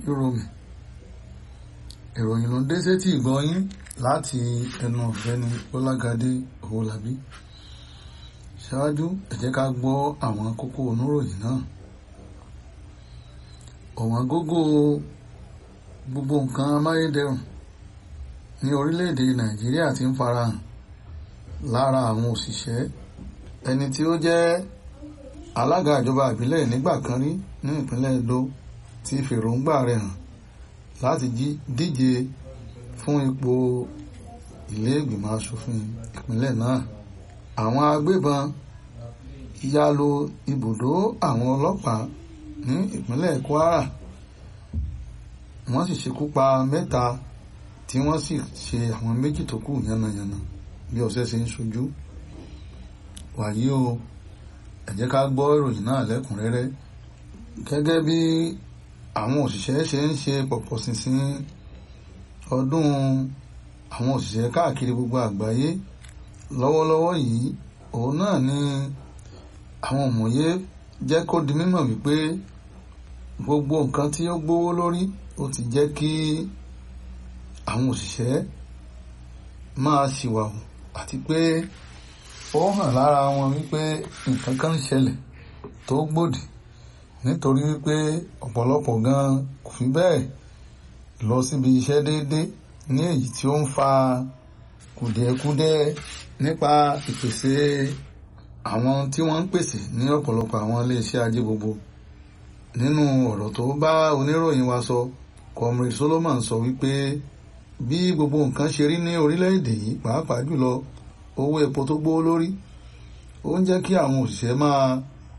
Yorùbá ìròyìn ló ń dé sétí ìgbọ́yín láti ẹnu ọ̀gbẹ́ni Bọ́lágadé Owólabí ṣáájú ẹ jẹ́ ká gbọ́ àwọn kókó oníròyìn náà ọ̀wọ́n gógó gbogbo nǹkan amáyédẹrùn ní orílẹ̀-èdè Nàìjíríà ti ń farahàn lára àwọn òṣìṣẹ́ ẹni tí ó jẹ́ alága ìjọba ìbílẹ̀ nígbà kan rí ní ìpínlẹ̀ Edo ti fèròǹgbà rẹ̀ hàn láti díje fún ipò ilé ìgbìmọ̀ asòfin ìpínlẹ̀ náà àwọn agbébọn ya lu ibùdó àwọn ọlọ́pàá ní ìpínlẹ̀ Kwara wọ́n sì ṣekú pa mẹ́ta tí wọ́n sì ṣe àwọn méjì tó kù yánnayànna bí ọ̀sẹ̀ ṣe ń ṣojú wàyí o ẹ jẹ́ ká gbọ́ ìròyìn náà lẹ́kùnrẹ́rẹ́ gẹ́gẹ́ bí àwọn òṣìṣẹ́ ṣe ń ṣe pọ̀pọ̀ ṣinṣin ọdún àwọn òṣìṣẹ́ káàkiri gbogbo àgbáyé lọ́wọ́lọ́wọ́ yìí òun náà ni àwọn òmòye jẹ́ kó di mímọ̀ wípé gbogbo nǹkan tí ó gbówó lórí ó ti jẹ́ kí àwọn òṣìṣẹ́ máa ṣìwàwù àti pé ó hàn lára wọn wípé nǹkan kan ń ṣẹlẹ̀ tó gbòdì nítorí wípé ọ̀pọ̀lọpọ̀ gan kò fi bẹ́ẹ̀ lọ síbi iṣẹ́ déédéé ní èyí tí ó ń fa kùdìẹ̀kudiẹ nípa ìpèsè àwọn tí wọ́n ń pèsè ní ọ̀pọ̀lọpọ̀ àwọn iléeṣẹ́ ajé gbogbo nínú ọ̀rọ̀ tó bá oníròyìn wa sọ Comrade Solomon sọ wípé bí gbogbo nǹkan ṣe rí ní orílẹ̀-èdè yìí pàápàá jùlọ owó epo tó gbówó lórí ó ń jẹ́ kí àwọn òṣìṣẹ́ máa